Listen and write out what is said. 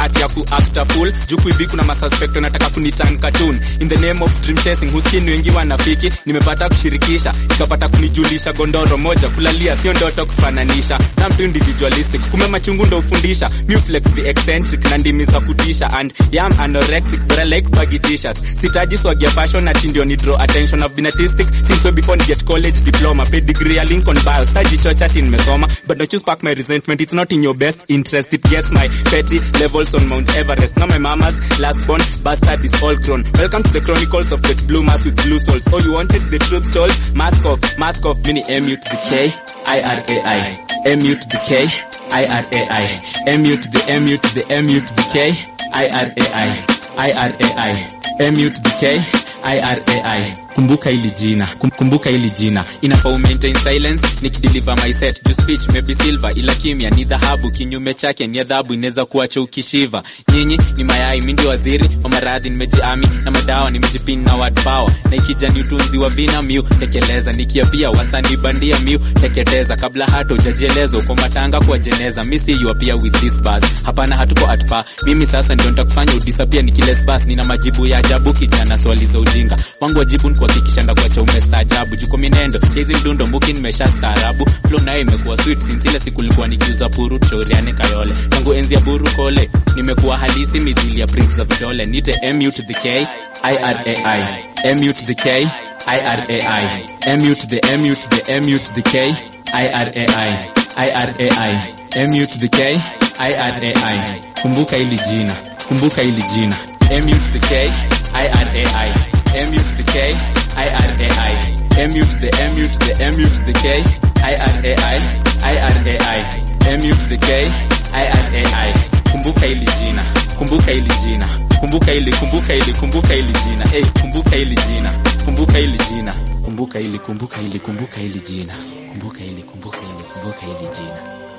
ati ya kuacta full juu kuibi kuna masuspect wanataka kunitan cartoon in the name of dream chasing huskini wengi wanafiki nimepata kushirikisha ikapata kunijulisha gondoro moja kulalia sio ndoto kufananisha na mtu individualistic kume machungu ndo ufundisha muflex the eccentric na ndimi za kutisha and yam anorexic but I like baggy t-shirts sitaji swag ya fashion ati ndio ni draw attention I've been artistic since way before ni get college diploma pedigree ya Lincoln bio staji chocha ati nimesoma but don't you spark my resentment it's not in your best interest it gets my petty levels on Mount Everest now my mama's last born bastard is all grown welcome to the chronicles of the blue mass with blue souls all you wanted the truth told mask off mask off mini MU to the K I R A I MU to the K I R A I MU to the MU to the MU to the K I R A I I R A I MU to the K I R A I kumbuka hili jina kum, kumbuka hili jina inafaa umaintain silence nikideliver my set juu speech maybe silver ila kimya ni dhahabu kinyume chake ni adhabu inaweza kuacha ukishiva nyinyi ni mayai mindi waziri wa maradhi nimejiami na madawa nimejipin na word power na ikija ni utunzi wa vina miu tekeleza nikiapia wasanii bandia miu teketeza kabla hata ujajieleza kwa matanga kwa jeneza misi you appear with this bars hapana hatuko atpa mimi sasa ndio nitakufanya udisapia nikiles bas nina majibu ya ajabu kijana swali za ujinga wangu wajibu ni kuhakikisha ndakuacha umestaajabu juko minendo hizi mdundo mbuki nimesha staarabu flow nayo imekuwa sweet since ile siku nilikuwa nikiuza puru tushauriane kayole tangu enzi ya buru kole nimekuwa halisi midhili ya prince za vidole nite mu to the k i r a i mu to the k i r a i mu to the mu to the mu to the k i r a i i r a i mu to the k i r a i kumbuka hili jina kumbuka hili jina mu to the k i r a i mu to the k i r a i mu to the mu to the mu to the k i r a i i r a i mu to the k i r a i kumbuka hili jina kumbuka hili jina kumbuka hili kumbuka hili kumbuka hili jina hey, kumbuka hili jina kumbuka hili jina kumbuka hili kumbuka hili kumbuka hili jina kumbuka hili kumbuka hili kumbuka hili jina